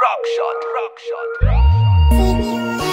rock shot, rock shot.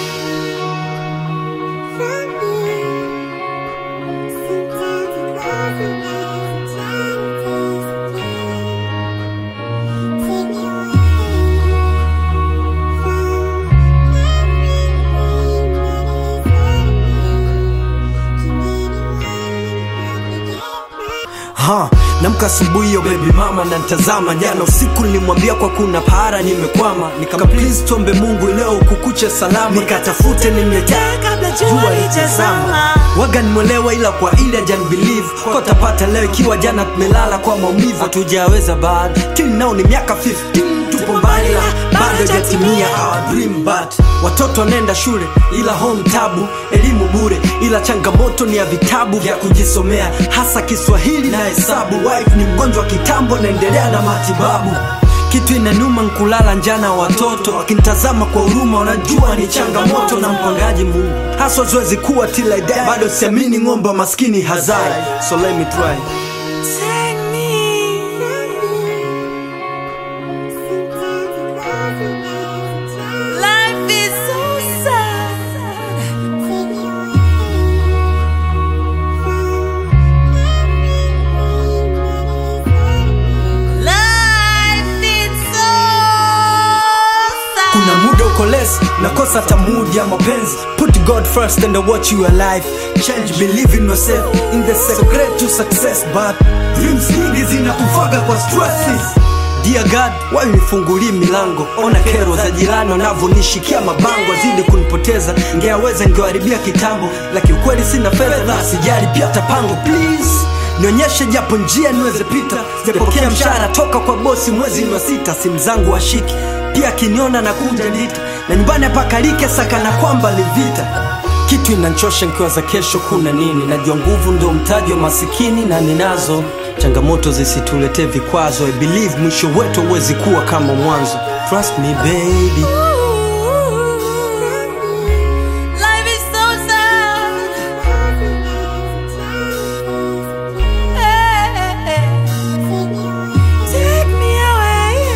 ha namka asubuhi yo baby mama na ntazama jana usiku nilimwambia kwa kuna para nimekwama nika please tuombe mungu leo kukuche salama nikatafute nimletea kabla jua litazama waga nimwelewa ila kwa ile ajan believe kwa tapata leo ikiwa jana tumelala kwa maumivu hatujaweza bado kini nao ni miaka 15 tupo mbali la bado jatimia our dream but watoto wanaenda shule ila home tabu elimu bure ila changamoto ni ya vitabu vya kujisomea hasa kiswahili na hesabu wife ni mgonjwa wa kitambo naendelea na matibabu kitu inanuma nkulala njana watoto wakinitazama kwa huruma wanajua ni changamoto na mpangaji mungu haswa zoezi kuwa till I die bado siamini ng'ombe wa maskini hazai so let me try Life is so sad. Life is so sad. kuna muda uko less nakosa hata mood ya mapenzi put god first and watch your life change believe in yourself in the secret to success but dreams nyingi zinakufaga kwa stresses Dear God, why unifungulie milango ona kero za jirani wanavyonishikia mabango azidi kunipoteza ngeaweza ngewaribia kitambo lakini ukweli sina fedha na sijali pia tapango please nionyeshe japo njia niweze pita sijapokea mshahara toka kwa bosi mwezi ni wa sita simu zangu washiki pia akiniona na kunja ndita na nyumbani apakalike sakana kwamba ni vita kitu inanchosha nkiwa za kesho kuna nini najua nguvu ndo mtaji wa masikini na ninazo changamoto zisituletee vikwazo I believe mwisho wetu huwezi kuwa kama mwanzo trust me baby Life is so sad. Hey, take me away.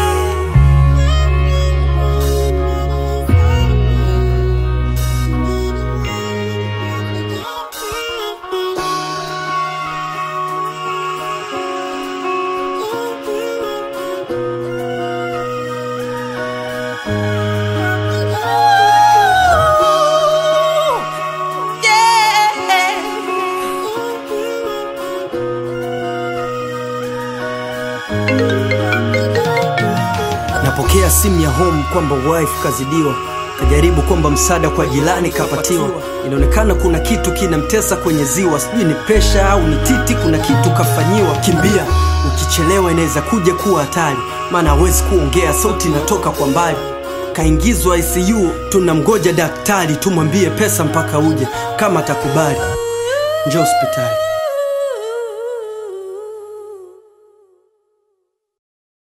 Ooh, napokea simu ya home kwamba wife kazidiwa kajaribu kwamba msaada kwa jirani kapatiwa inaonekana kuna kitu kinamtesa kwenye ziwa sijui ni presha au ni titi kuna kitu kafanyiwa kimbia ukichelewa inaweza kuja kuwa hatari maana hawezi kuongea sauti inatoka kwa mbali kaingizwa icu tunamgoja daktari tumwambie pesa mpaka uje kama atakubali njo hospitali